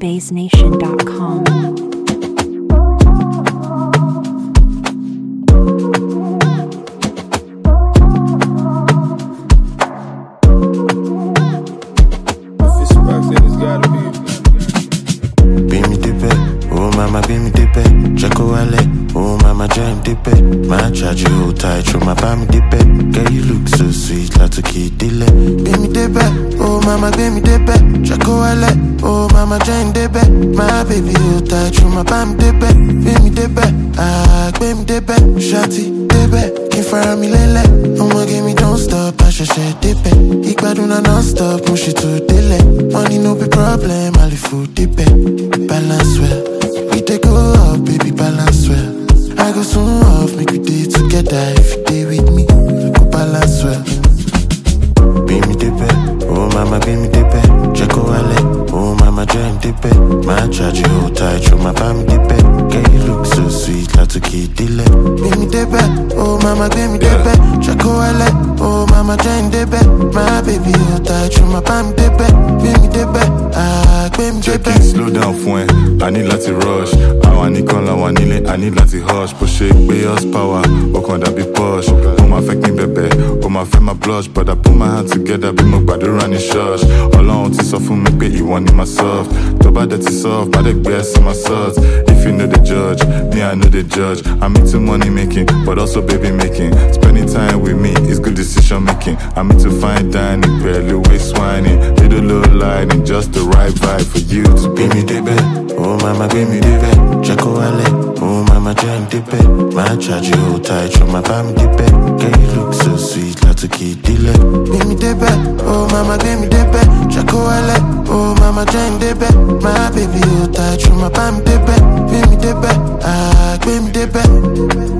NigerBaseNation.com. If it's rocks, then it's gotta be. Bí mi débẹ̀, oh mama bí mi débẹ̀, jẹ́ kó wálẹ̀, oh mama jẹ́ n débẹ̀, máa charge you tight, ṣo máa bá mi débẹ̀, girl you look so sweet látòkè délẹ̀. Bí mi débẹ̀, oh mama gbé mi débẹ̀, jẹ́ kó wálẹ̀, oh mama jẹ́ n débẹ̀, máa baby hold tight, ṣo máa bá mi débẹ̀, bí mi débẹ̀, ah gbé mi débẹ̀, ṣáàtì débẹ̀, kí n fara mi lélẹ̀, ọmọge mi don't stop, àṣẹ̀ṣẹ̀ débẹ̀, ìgbádùn náà non-stop, mo ṣètò délẹ̀, money no be problem, àlè fò débẹ̀, balance well, we dey go up, baby balance well, I go soon off, make we dey together, if you dey with me, we go balance well. Bí mi débẹ̀, oh mama bí mi débẹ̀, jẹ́ kó wálẹ̀, oh mama jẹ́ n débẹ̀, máa charge you hold tight, ṣo máa bá mi débẹ̀, girl you look so sweet látòkè délẹ̀. Bí mi débẹ̀, oh mama gbé mi débẹ̀, jẹ́ kó wálẹ̀, oh mama jẹ́ n débẹ̀, máa baby hold tight, ṣo máa bá mi débẹ̀, bí mi débẹ̀, ah gbé mi jẹ́ kí débẹ̀. n slow down fún ẹ a ní láti rush àwa nìkan làwa nílé a ní láti hush bó ṣe gbé us power ó kàn dàbí push ó máa fẹ́ kí n bẹ̀bẹ̀ ó máa fẹ́ máa blush but I put my hand together bí mo gbàdúrà ní church ọlọ́run ti sọ fún mi pé ìwọ ni my soft tó bá dẹ̀ ti soft má dẹ̀ gbé ẹsẹ̀ my salt if you know the judge me I know the judge I'm into money making but also baby making spending time with me is good decision making I'm into fine dining pẹ̀lú waist whining little low lighting just the right vibe for you to be Bí mi débẹ̀, oh mama gbé mi débẹ̀, jẹ́ kó wálẹ̀, oh mama jẹ́ n débẹ̀, máa charge you hold tight, ṣo máa bá mi débẹ̀, girl you look so sweet látòkè délẹ̀. Bí mi débẹ̀, oh mama gbé mi débẹ̀, jẹ́ kó wálẹ̀, oh mama jẹ́ n débẹ̀, máa baby hold tight, ṣo máa bá mi débẹ̀, bí mi débẹ̀, ah gbé mi débẹ̀.